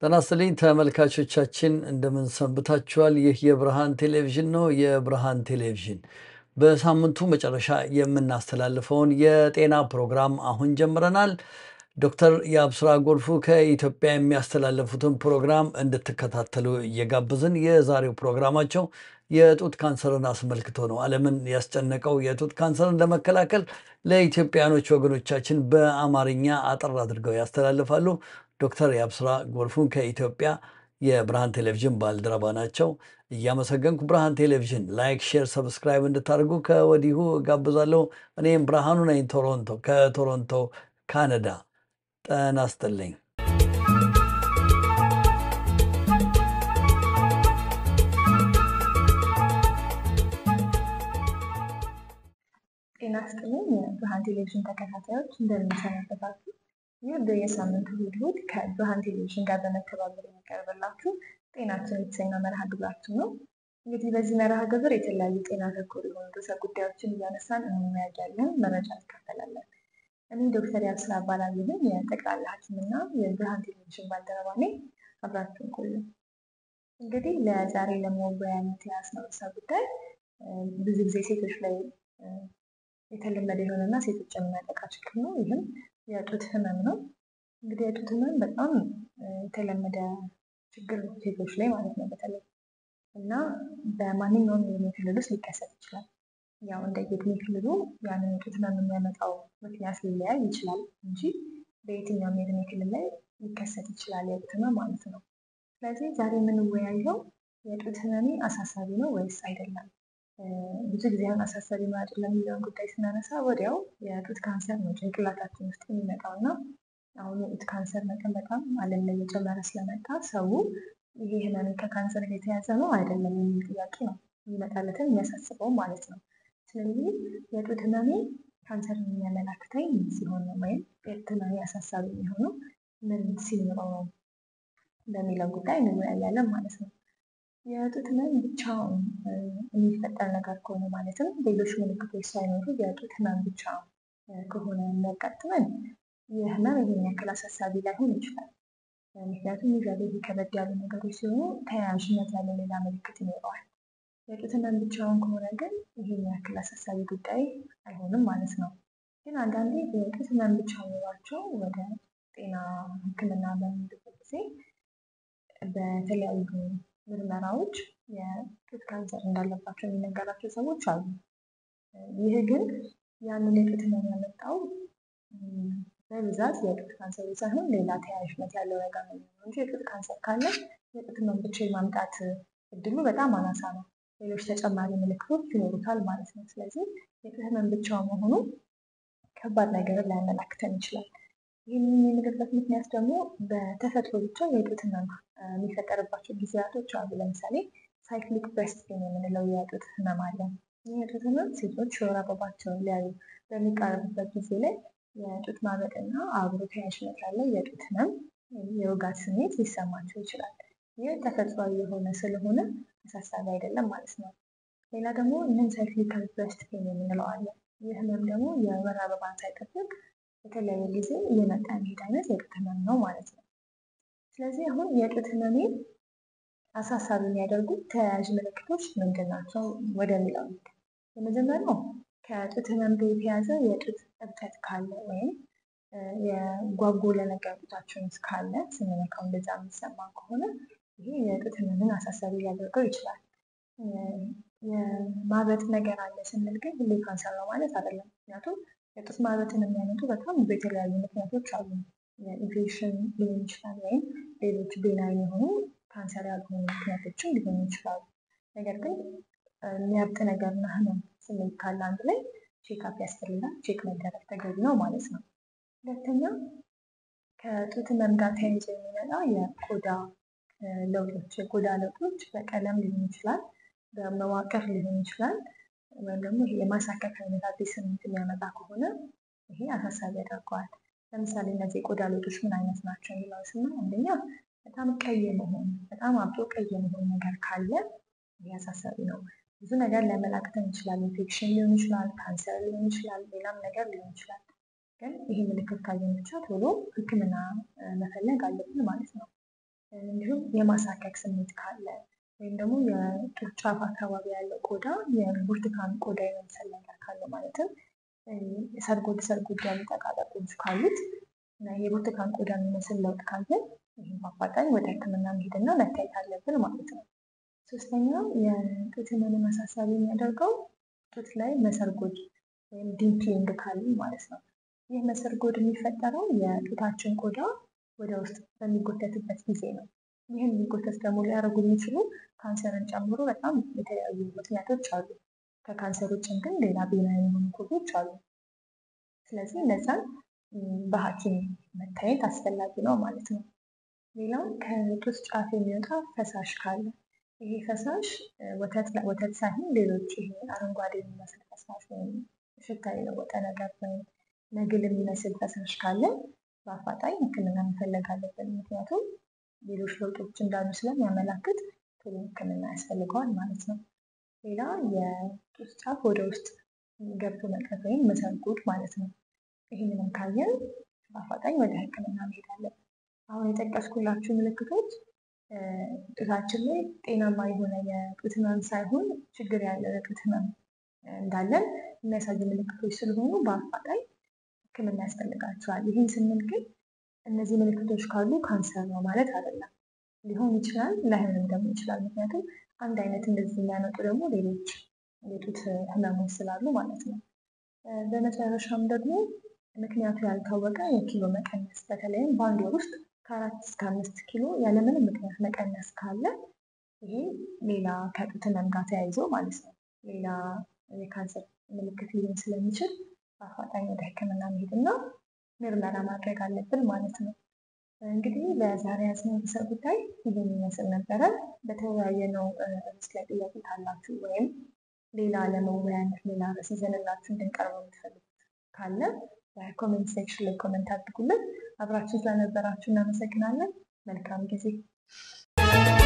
ጤና ይስጥልኝ ተመልካቾቻችን እንደምን ሰንብታችኋል? ይህ የብርሃን ቴሌቪዥን ነው። የብርሃን ቴሌቪዥን በሳምንቱ መጨረሻ የምናስተላልፈውን የጤና ፕሮግራም አሁን ጀምረናል። ዶክተር የአብስራ ጎልፉ ከኢትዮጵያ የሚያስተላለፉትን ፕሮግራም እንድትከታተሉ እየጋበዝን የዛሬው ፕሮግራማቸው የጡት ካንሰርን አስመልክቶ ነው። ዓለምን ያስጨነቀው የጡት ካንሰርን ለመከላከል ለኢትዮጵያኖች ወገኖቻችን በአማርኛ አጠር አድርገው ያስተላልፋሉ። ዶክተር የአብስራ ጎልፉን ከኢትዮጵያ የብርሃን ቴሌቪዥን ባልደረባ ናቸው። እያመሰገንኩ ብርሃን ቴሌቪዥን ላይክ፣ ሼር፣ ሰብስክራይብ እንድታደርጉ ከወዲሁ ጋብዛለሁ። እኔም ብርሃኑ ነኝ ቶሮንቶ ከቶሮንቶ ካናዳ። ጤና ይስጥልኝ። ጤና ይስጥልኝ የብርሃን ቴሌቪዥን ተከታታዮች እንደምንሰነበታችሁ። ይህ በየሳምንቱ እሑድ እሑድ ከብርሃን ቴሌቪዥን ጋር በመተባበር የሚቀርብላችሁ ጤናችን የተሰኘው መርሃ ግብራችን ነው። እንግዲህ በዚህ መርሃ ግብር የተለያዩ ጤና ተኮር የሆኑ ርዕሰ ጉዳዮችን እያነሳን እንወያያለን፣ መረጃ እንካፈላለን። እኔ ዶክተር ያብስራ እባላለሁ። የጠቅላላ ሐኪምና የብርሃን ቴሌቪዥን ባልደረባ ነኝ። አብራችሁን ቆዩ። እንግዲህ ለዛሬ ለመወያየት የያዝነው ርዕሰ ጉዳይ ብዙ ጊዜ ሴቶች ላይ የተለመደ የሆነና ሴቶች የሚያጠቃ ችግር ነው። ይህም የጡት ህመም ነው። እንግዲህ የጡት ህመም በጣም የተለመደ ችግር ነው ሴቶች ላይ ማለት ነው በተለይ እና በማንኛውም የዕድሜ ክልል ውስጥ ሊከሰት ይችላል። ያው እንደ የዕድሜ ክልሉ ያንን የጡት ህመም የሚያመጣው ምክንያት ሊለያይ ይችላል እንጂ በየትኛውም የዕድሜ ክልል ላይ ሊከሰት ይችላል የጡት ህመም ማለት ነው። ስለዚህ ዛሬ የምንወያየው የጡት ህመሜ አሳሳቢ ነው ወይስ አይደለም ብዙ ጊዜ አሁን አሳሳቢ ነው አይደለም የሚለውን ጉዳይ ስናነሳ ወዲያው የጡት ካንሰር ነው ጭንቅላታችን ውስጥ የሚመጣው እና አሁን የጡት ካንሰር መጠን በጣም ዓለም ላይ እየጨመረ ስለመጣ ሰው ይሄ ህመሜ ከካንሰር ጋር የተያዘ ነው አይደለም የሚል ጥያቄ ነው የሚመጣለትን የሚያሳስበው ማለት ነው። ስለዚህ የጡት ህመሜ ካንሰር የሚያመላክተኝ ምን ሲሆን ነው ወይም የጡት ህመሜ አሳሳቢ የሚሆነው ምን ሲኖረው ነው በሚለው ጉዳይ እንወያያለን ማለት ነው። የጡት ህመም ብቻውን የሚፈጠር ነገር ከሆነ ማለትም ሌሎች ምልክቶች ሳይኖሩ የጡት ህመም ብቻ ከሆነ የሚያጋጥመን ይህ ህመም ይህን ያክል አሳሳቢ ላይሆን ይችላል። ምክንያቱም ይዘቤት ከበድ ያሉ ነገሮች ሲሆኑ ተያያዥነት ያለው ሌላ ምልክት ይኖረዋል። የጡት ህመም ብቻውን ከሆነ ግን ይህን ያክል አሳሳቢ ጉዳይ አይሆንም ማለት ነው። ግን አንዳንዴ የጡት ህመም ብቻ ኖሯቸው ወደ ጤና ሕክምና በሚሄዱበት ጊዜ በተለያዩ ምርመራዎች የጡት ካንሰር እንዳለባቸው የሚነገራቸው ሰዎች አሉ። ይህ ግን ያንን የጡት ህመም ያመጣው በብዛት የጡት ካንሰር ሳይሆን ሌላ ተያያዥነት ያለው ነገር ነው እንጂ የጡት ካንሰር ካለ የጡት ህመም ብቻ የማምጣት እድሉ በጣም አናሳ ነው። ሌሎች ተጨማሪ ምልክቶች ይኖሩታል ማለት ነው። ስለዚህ የጡት ህመም ብቻ መሆኑ ከባድ ነገርን ሊያመላክተን ይችላል። ይህንን የምንልበት ምክንያት ደግሞ በተፈጥሮ ብቻ የጡት ህመም የሚፈጠርባቸው ጊዜያቶች አሉ። ለምሳሌ ሳይክሊክ ብሬስት ፔን የምንለው የጡት ህመም አለ። ይህ የጡት ህመም ሴቶች የወር አበባቸውን ሊያዩ በሚቃረቡበት ጊዜ ላይ የጡት ማበጥና አብሮ ተያያዥነት ያለው የጡት ህመም የውጋት ስሜት ሊሰማቸው ይችላል። ይህ ተፈጥሯዊ የሆነ ስለሆነ አሳሳቢ አይደለም ማለት ነው። ሌላ ደግሞ ምን ሳይክሊካል ብሬስት ፔን የምንለው አለ። ይህ ህመም ደግሞ የወር አበባን ሳይጠብቅ በተለያየ ጊዜ እየመጣ የሚሄድ አይነት የጡት ህመም ነው ማለት ነው። ስለዚህ አሁን የጡት ህመሜ አሳሳቢ የሚያደርጉት ተያያዥ ምልክቶች ምንድን ናቸው ወደሚለው የመጀመሪያው ከጡት ህመም ጋር የተያዘ የጡት እብጠት ካለ ወይም የጓጎለ ነገር ጡታችን ውስጥ ካለ ስንነካው እንደዛ የሚሰማ ከሆነ ይሄ የጡት ህመምን አሳሳቢ ሊያደርገው ይችላል። የማበጥ ነገር አለ ስንል ግን ሁሌ ካንሰር ነው ማለት አይደለም። ምክንያቱም የጡት ማበጥን የሚያመጡ በጣም ብዙ የተለያዩ ምክንያቶች አሉ። የኢንፌክሽን ሊሆን ይችላል ወይም ሌሎች ቤናይን የሆኑ ካንሰር ያልሆኑ ምክንያቶችም ሊሆኑ ይችላሉ። ነገር ግን የሚያብጥ ነገርና ህመም ስሜት ካለ አንድ ላይ ቼክአፕ ያስፈልጋል። ቼክ መደረግ ተገቢ ነው ማለት ነው። ሁለተኛ ከጡት ህመም ጋር ተያይዞ የሚመጣ የቆዳ ለውጦች የቆዳ ለውጦች በቀለም ሊሆን ይችላል፣ በመዋቅር ሊሆን ይችላል ወይም ደግሞ የማሳከክ አይነት አዲስ ስሜት የሚያመጣ ከሆነ ይሄ አሳሳቢ ያደርገዋል። ለምሳሌ እነዚህ የቆዳ ለውጦች ምን አይነት ናቸው የሚለው ስና አንደኛ በጣም ቀይ መሆን፣ በጣም አብጦ ቀይ መሆን ነገር ካለ ይሄ አሳሳቢ ነው። ብዙ ነገር ሊያመላክተን ይችላል። ኢንፌክሽን ሊሆን ይችላል፣ ካንሰር ሊሆን ይችላል፣ ሌላም ነገር ሊሆን ይችላል። ግን ይህ ምልክት ካየን ብቻ ቶሎ ሕክምና መፈለግ አለብን ማለት ነው። እንዲሁም የማሳከክ ስሜት ካለ ወይም ደግሞ የጡት ጫፍ አካባቢ ያለው ቆዳ የብርቱካን ቆዳ የመምሰል ነገር ካለው ማለትም ሰርጎድ ሰርጎድ ያሉ ጠቃጠቆች ካሉት እና የብርቱካን ቆዳ የሚመስል ለውጥ ካለን ይህም በአፋጣኝ ወደ ሕክምና መሄድና መታየት አለብን ማለት ነው። ሶስተኛው የጡት ህመምን አሳሳቢ የሚያደርገው ጡት ላይ መሰርጎድ ወይም ዲምፕሊንግ ካለን ማለት ነው። ይህ መሰርጎድ የሚፈጠረው የጡታችን ቆዳ ወደ ውስጥ በሚጎተትበት ጊዜ ነው። ይህን የሚጎተት ደግሞ ሊያደርጉ የሚችሉ ካንሰርን ጨምሮ በጣም የተለያዩ ምክንያቶች አሉ። ከካንሰር ውጭም ግን ሌላ ቤናኝ የሆኑ ኮዞች አሉ። ስለዚህ እነዛን በሐኪም መታየት አስፈላጊ ነው ማለት ነው። ሌላው ከጡት ጫፍ የሚወጣ ፈሳሽ ካለ ይሄ ፈሳሽ ወተት ሳይሆን ሌሎች ይሄ አረንጓዴ የሚመስል ፈሳሽ ወይም ሽታ የለወጠ ነገር ወይም ነግል የሚመስል ፈሳሽ ካለ በአፋጣኝ ሕክምና መፈለግ አለብን። ምክንያቱም ሌሎች ለውጦች እንዳሉ ስለሚያመላክት ቶሎ ሕክምና ያስፈልገዋል ማለት ነው። ሌላ የጡት ጫፍ ወደ ውስጥ ገብቶ መቅረት ወይም መሰርጎድ ማለት ነው። ይህንንም ካየን በአፋጣኝ ወደ ሕክምና መሄድ አለብን። አሁን የጠቀስኩላችሁ ምልክቶች ጡታችን ላይ ጤናማ የሆነ የጡት ህመም ሳይሆን ችግር ያለው የጡት ህመም እንዳለን የሚያሳዩ ምልክቶች ስለሆኑ በአፋጣኝ ህክምና ያስፈልጋቸዋል። ይህን ስንል ግን እነዚህ ምልክቶች ካሉ ካንሰር ነው ማለት አይደለም። ሊሆን ይችላል፣ ላይሆንም ደግሞ ይችላል። ምክንያቱም አንድ አይነት እንደዚህ የሚያመጡ ደግሞ ሌሎች የጡት ህመሞች ስላሉ ማለት ነው። በመጨረሻም ደግሞ ምክንያቱ ያልታወቀ የኪሎ መቀነስ በተለይም በአንድ ወር ውስጥ ከአራት እስከ አምስት ኪሎ ያለምንም ምክንያት መቀነስ ካለ ይሄ ሌላ ከጡት ህመም ጋር ተያይዞ ማለት ነው ሌላ የካንሰር ምልክት ሊሆን ስለሚችል በአፋጣኝ ወደ ህክምና መሄድና ምርመራ ማድረግ አለብን ማለት ነው። እንግዲህ ለዛሬ ያዝነው ርዕሰ ጉዳይ ይህን ይመስል ነበረ። በተወያየነው ርዕስ ላይ ጥያቄ ካላችሁ ወይም ሌላ ለመወያየት ሌላ ርዕስ ይዘንላችሁ እንድንቀርበው የምትፈልጉት ካለ በኮሜንት ሴክሽን ላይ ኮሜንት አድርጉልን። አብራችሁ ስለነበራችሁ እናመሰግናለን። መልካም ጊዜ